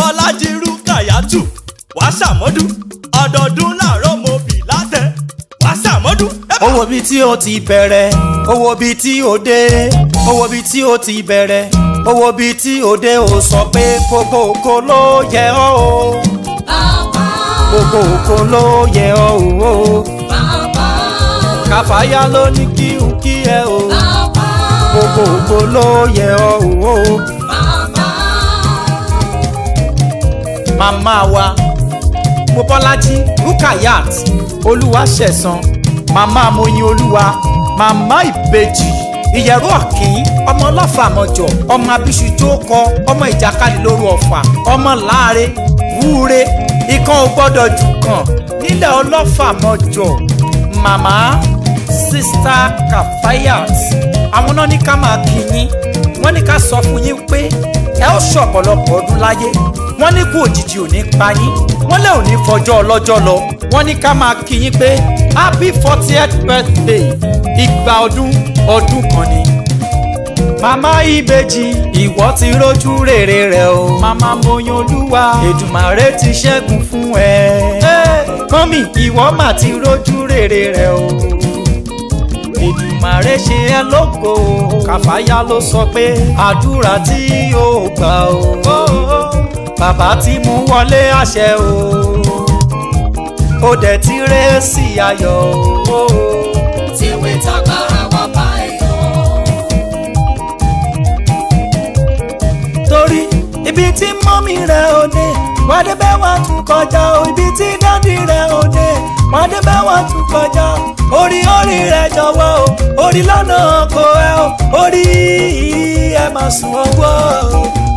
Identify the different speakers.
Speaker 1: bọ́lájí rúkàyàtù wàá ṣàmọ́dú ọdọọdún làárọ̀ mo bì látẹ̀ wàá ṣàmọ́dú.
Speaker 2: owó bíi tí o ti bẹ̀rẹ̀ owó bíi tí o dé owó bíi tí o ti bẹ̀rẹ̀ owó bíi tí o dé o sọ pé gbogbo ògo ló yẹ ọ́ o
Speaker 3: Bàbá,
Speaker 2: gbogbo ògo ló yẹ ọ́ o
Speaker 3: bàbá,
Speaker 2: kàfáyà ló ní kí n kí ẹ o
Speaker 3: bàbá,
Speaker 2: gbogbo ògo ló yẹ ọ́ o
Speaker 3: bàbá.
Speaker 2: màmá wa mobọ́lájí rukayat olúwaṣẹ̀san màmá moyin olúwa màmá ìbejì ìyẹ̀rú ọ̀kín ọmọ ọlọ́fàmọjọ ọmọ abiṣu tó kọ ọmọ ìjàkadì lóru ọ̀fà ọmọ láàre wúre ikán ò gbọ́dọ̀ jù kàn nílẹ̀ ọlọ́fàmọjọ màmá sista kafayat àwọn náà ní ká máa kí yín wọ́n ní ká sọ fún yín pé ẹ ó ṣe ọ̀pọ̀lọpọ̀ ọdún láyé wọ́n ní kú òjijì ò ní pa yín wọ́n lè ò ní fọjọ́ ọlọ́jọ́ lọ wọ́n ní ká máa kí yín pé happy fortieth birthday ìgbà ọdún ọdún kan ni. màmá ìbejì ìwọ ti rójú rere rẹ o màmá moyin olúwa èdùmàrè ti ṣẹ́gun fún ẹ. mọ́mì ìwọ mà ti rójú rere rẹ o èdùmàrè ṣe ẹ́ lógo kàfáyà ló sọ pé àdúrà tí ó gbà ó bàbá tí mú wọlé àṣẹ o ó dẹ̀ ti ré sí ayọ̀ o.
Speaker 3: Tiwé tagbára wá bá èèyàn.
Speaker 2: torí ibi tí mọ́mí rẹ̀ ò dé wọ́n dé bẹ́ẹ̀ wọ́n tún kọjá o ibi tí dádì rẹ̀ ò dé wọ́n dé bẹ́ẹ̀ wọ́n tún kọjá o orí orí rẹ̀ jọ̀wọ́ o orí lọ́nà kò ẹ o orí ẹ máa sùn ọwọ́ o